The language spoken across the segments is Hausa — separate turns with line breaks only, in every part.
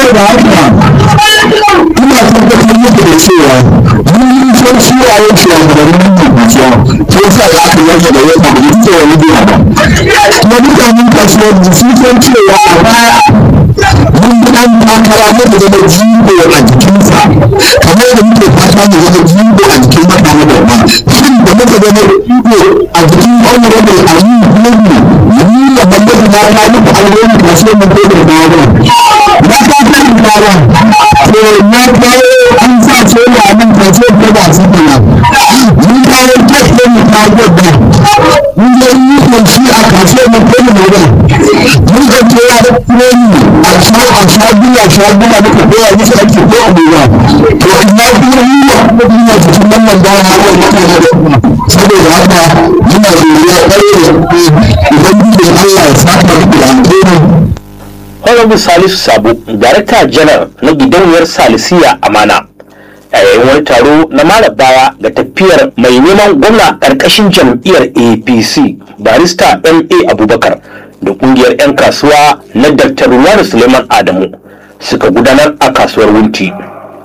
saboda haka ina tabbatar muku da cewa mun san suwaye shugabannin Abuja ko sa da aka yanke da yau da ita wani biya ba kuma mutanen kasuwar da sun san cewa a baya mun bi ɗan takara ne da zama jigo a jikinsa kamar da muke fata mu zama jigo a jikin mutane da ba shin da muka zama jigo a jikin honorable Ali Bello ni da Muhammadu na ta muku alheri kasuwar mu ko da bawa na ta san bawa to na kawo an sa soya nan kasuwar ko ba su kana mun kawo tafiya mu ta gwada mun yi yi shi a kasuwar mu ko da bawa mun ga cewa da kureni a sha a sha biya sha biya muka koya musu ake ko abubuwa to ina kuma yi wa kuma duniya cikin wannan bawa har wani mutane da kuma saboda haka muna godiya ƙwarai da ubangiji Allah ya saka muku da alheri
Honorable Salisu Sabo, Darakta Janar na gidauniyar Salisiya Amana. A yayin wani taro na mara baya ga tafiyar mai neman gwamna ƙarƙashin jam'iyyar APC, barista MA Abubakar da ƙungiyar 'yan kasuwa na Dr. Ruwanu Suleiman Adamu suka gudanar a kasuwar Wunti.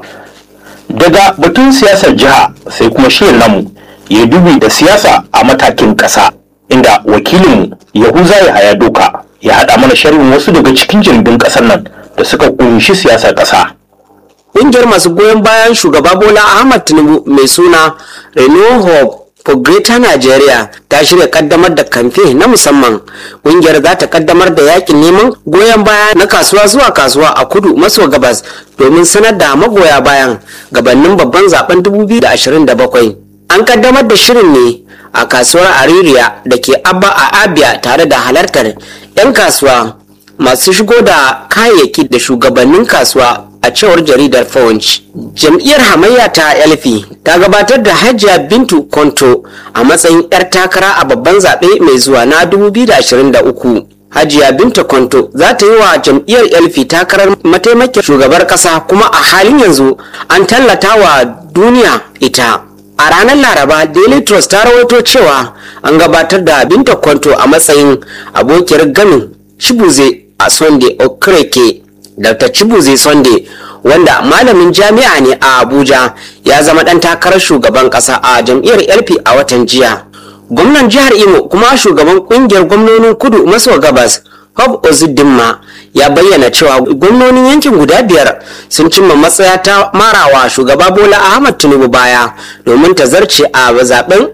Daga batun siyasar jiha sai kuma shirin namu ya dubi da siyasa a matakin ƙasa, inda wakilinmu Yahuza Yahaya Doka ya haɗa mana sharhin wasu daga cikin jirgin ƙasar nan da suka ƙunshi siyasar ƙasa.
Ƙungiyar masu goyon bayan shugaba Bola Ahmad Tinubu mai suna Renew Hope for Greater Nigeria ta shirya kaddamar da kamfe na musamman. Ƙungiyar za ta kaddamar da yakin neman goyon baya na kasuwa zuwa kasuwa a kudu maso gabas domin sanar da magoya bayan gabanin babban zaben 2027. An kaddamar da shirin ne a kasuwar Aririya da ke Abba a Abia tare da halartar 'yan kasuwa masu shigo da kayayyaki da shugabannin kasuwa a cewar jaridar Punch. Jam'iyyar hamayya ta Elfi ta gabatar da Hajiya Bintu Konto a matsayin 'yar takara a babban zaɓe mai zuwa na 2023. Hajiya Binta Konto za ta yi wa jam'iyyar Elfi takarar mataimakin shugabar ƙasa kuma a halin yanzu an tallata wa duniya ita. A ranar Laraba, Daily Trust ta rawaito cewa an gabatar da Binta Kwanto a matsayin abokiyar gamin Chibuze a Sunday Okereke. Dr. Chibuze Sunday, wanda malamin jami'a ne a Abuja, ya zama ɗan takarar shugaban ƙasa a jam'iyyar LP a watan jiya. Gwamnan jihar Imo kuma shugaban ƙungiyar gwamnonin kudu maso gabas, Hob Ozudinma, ya bayyana cewa gwamnonin yankin guda biyar sun cimma matsaya ta marawa shugaba bola ahmad tinubu baya domin ta zarce a zaben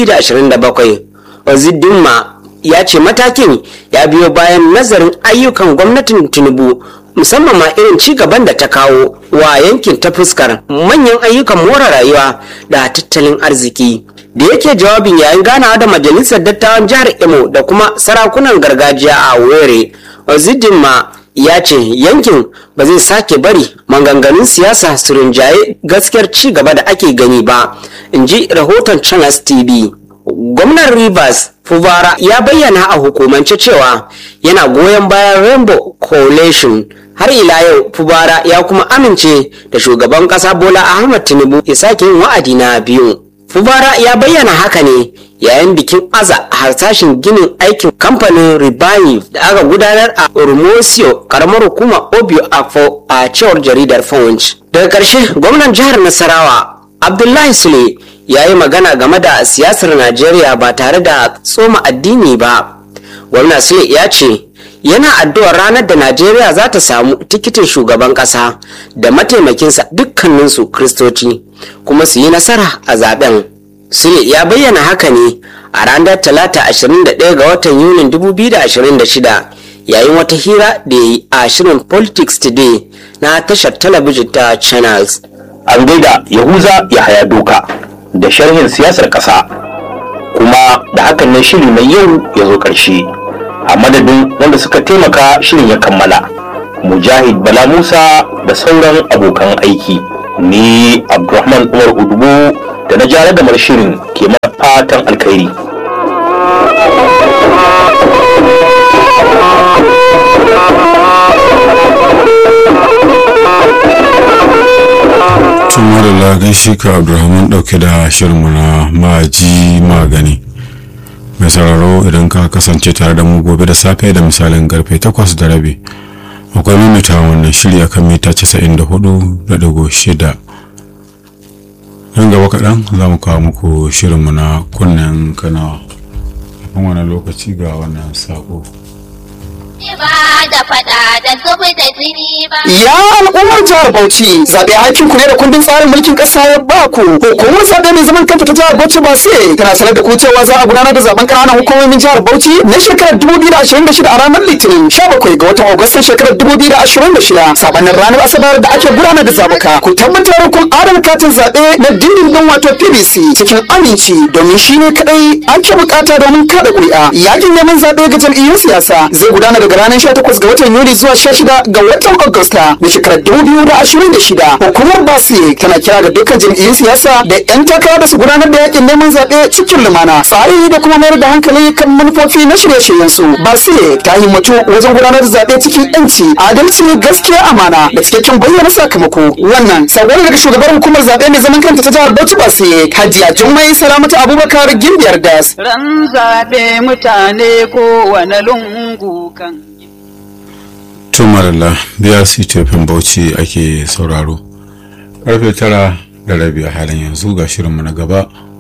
2027 ozidinma ya ce matakin ya biyo bayan nazarin ayyukan gwamnatin tinubu musamman ma irin ci gaban da ta kawo wa yankin ta fuskar manyan ayyukan more rayuwa da tattalin arziki da yake jawabin yayin ganawa da majalisar dattawan jihar imo da kuma sarakunan gargajiya a were ozidinma ya ce yankin ba zai sake bari maganganun siyasa su rinjaye gaskiyar ci gaba da ake gani ba in ji rahoton channels tv gwamnan rivers fubara ya bayyana a hukumance cewa yana goyon bayan rainbow coalition har ila yau fubara ya kuma amince da shugaban kasa bola ahmad tinubu ya sake yin wa'adi na biyu fubara ya bayyana haka ne yayin bikin aza harsashin ginin aikin kamfanin ribayi da aka gudanar a urmosio karamar hukumar obio afo a cewar jaridar punch daga ƙarshe gwamnan jihar nasarawa abdullahi sule ya yi magana game da siyasar najeriya ba tare da tsoma addini ba gwamna sule ya ce yana addu'ar ranar da najeriya za ta samu tikitin shugaban ƙasa da mataimakinsa dukkaninsu kristoci kuma su yi nasara a zaben sule ya bayyana haka ne a ranar talata 21 ga watan yunin 2026 yayin wata hira da ya yi a shirin politics today na tashar talabijin ta channels
An gaida Yahuza ya haya doka da sharhin siyasar ƙasa kuma da hakan ne shiri mai yau ya zo ƙarshe. A madadin wanda suka taimaka shirin ya kammala. Mujahid Bala Musa da sauran abokan aiki. Ni Abdulrahman Umar Udubu da na jara da shirin ke mana fatan alkhairi.
tun madalla gaishe ka abdulrahman dauke da shirinmu na maji magani mai sauraro idan ka kasance tare da mu gobe da safe da misalin karfe 8 da rabi akwai mamita wannan shirya kan mita 94.6 nan gaba kaɗan za mu kawo muku shirinmu na kunnen kanawa kafin wani lokaci ga wannan sako
ba da fada da zubi da jini ba.
Ya al'ummar jihar Bauchi zaɓe hakin ku ne da kundin tsarin mulkin ƙasa ya ba ku. Hukumar zaɓe mai zaman kanta ta jihar Bauchi ba sai tana sanar da ku cewa za a gudanar da zaɓen ƙananan hukumomin jihar Bauchi na shekarar 2026 a ranar Litinin 17 ga watan Agustan shekarar 2026 sabanin ranar Asabar da ake gudanar da zaɓuka. Ku tabbatar kun adana katin zaɓe na dindindin wato PVC cikin aminci domin shi ne kaɗai ake buƙata domin kaɗa ƙuri'a. Yakin neman zaɓe ga jam'iyyun siyasa zai gudana daga ranar 18 ga watan Yuli zuwa 16 ga watan Agusta na shekarar 2026. Hukumar Basi tana kira ga dukkan jam'iyyun siyasa da 'yan takara da su gudanar da yakin neman zaɓe cikin lumana. Tsari da kuma mayar da hankali kan manufofi na shirye-shiryen su. Basi ta himmatu wajen gudanar da zaɓe cikin 'yanci, adalci, gaskiya, amana da cikakken bayyana sakamako. Wannan sabon daga shugabar hukumar zaɓe mai zaman kanta ta jihar Bauchi Basi Hajiya Jummai Salamatu Abubakar Gimbiyar Das.
Ran zaɓe mutane kowane lungu kan
tumarala biyar tofin bauchi ake sauraro karfe tara da rabi a halin yanzu ga shirinmu na gaba